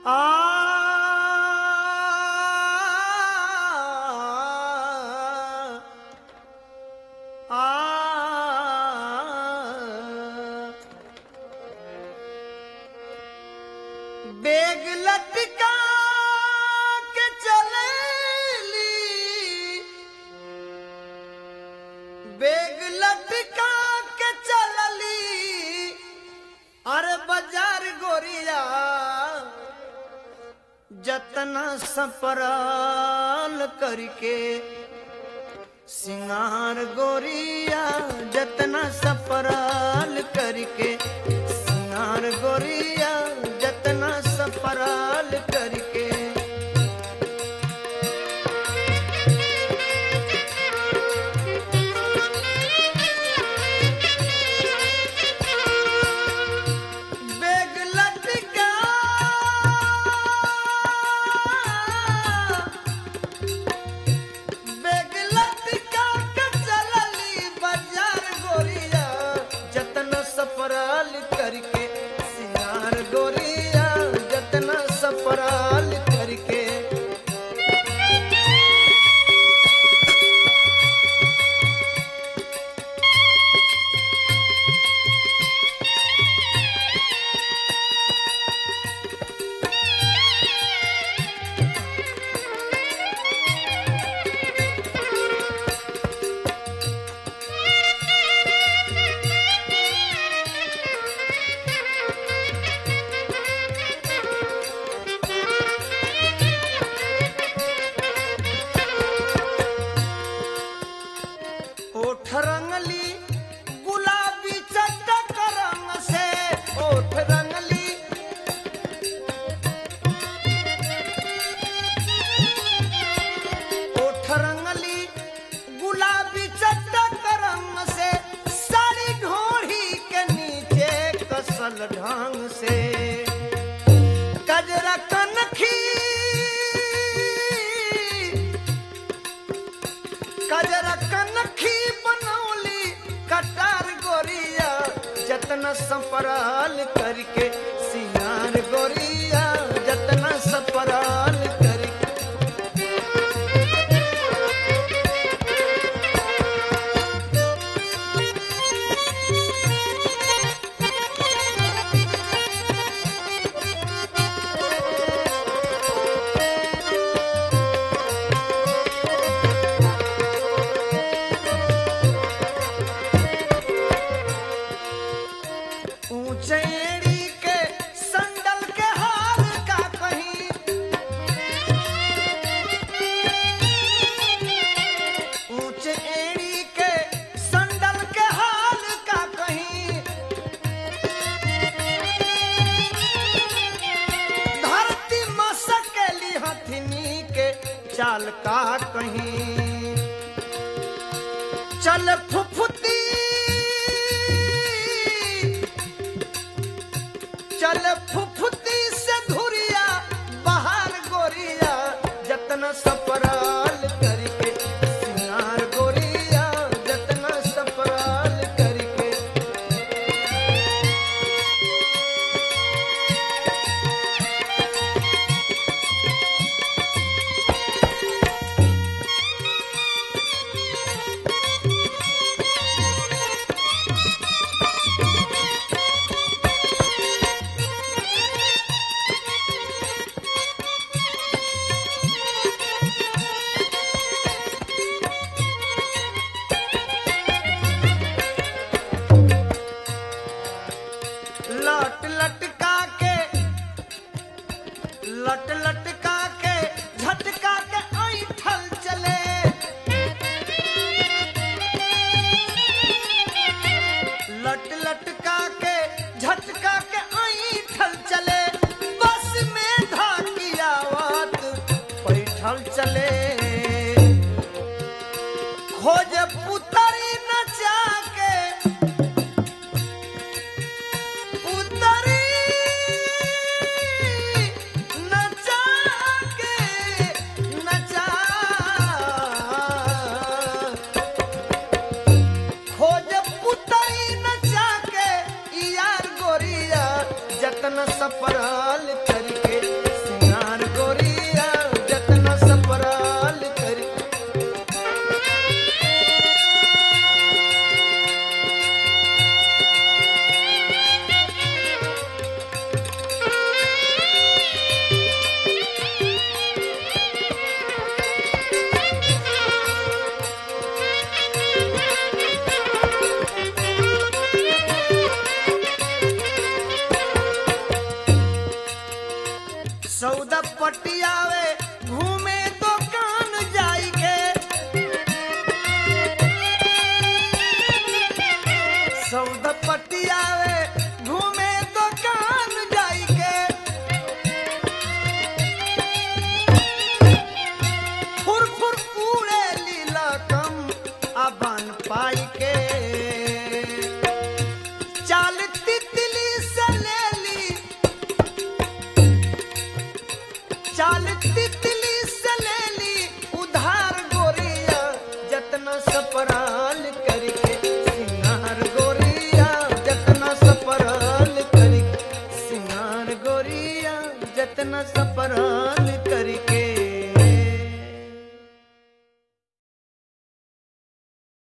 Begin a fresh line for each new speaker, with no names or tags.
bag लटका के चलेली बेग लटका के चलली अरे बाजार गोरिया जतना सपराल करके सिंगार गोरिया जतना सपराल करके सिंगार गोरिया जतना सपराल करके बेग लटका बेग लटका के चलली बाजार गोरिया जतना सपराल करके सिंगार गोरिया जतना सपराल करके ओठ रंगली गुलाबी चटक रंग से ओठ रंगली ओठ रंगली गुलाबी चटक रंग से साड़ी घोड़ी के नीचे कसल ढंग से कजरा कनखी कजरा कनखी बनौली कटार गोरिया जतना संपराल करके सियार गोरिया जतना संपराल करके ऊंचेड़ी के संदल के हाल का कहीं ऊंचे एड़ी के संदल के हाल का कहीं धरती मसकेली हथनी के चाल का कहीं चल फुफुती चल फुफुती से धुरिया बाहर गोरिया जतना सपराल करके सिंगार गोरिया जतना सपराल करके लट लटका के लट लटका के झटका के ऐठल चले लट लटका के झटका के ऐठल चले बस में धाकियावत पैठल चले खोज पुतरी नचा के उतरी नचा के नचा खोज पुतरी नचा के यार गोरिया जतन सपराल करके पटियावे घूमे दुकान जाई के सौदा पटियावे घूमे दुकान जाई के फुर फुर उड़े लीला कम अबन पाई के चाल तितली से ले ली चाल तितली से ले ली उधार गोरिया जतना सपराल करके सिंगार गोरिया जतना सपराल करके सिंगार गोरिया जतना सपराल करके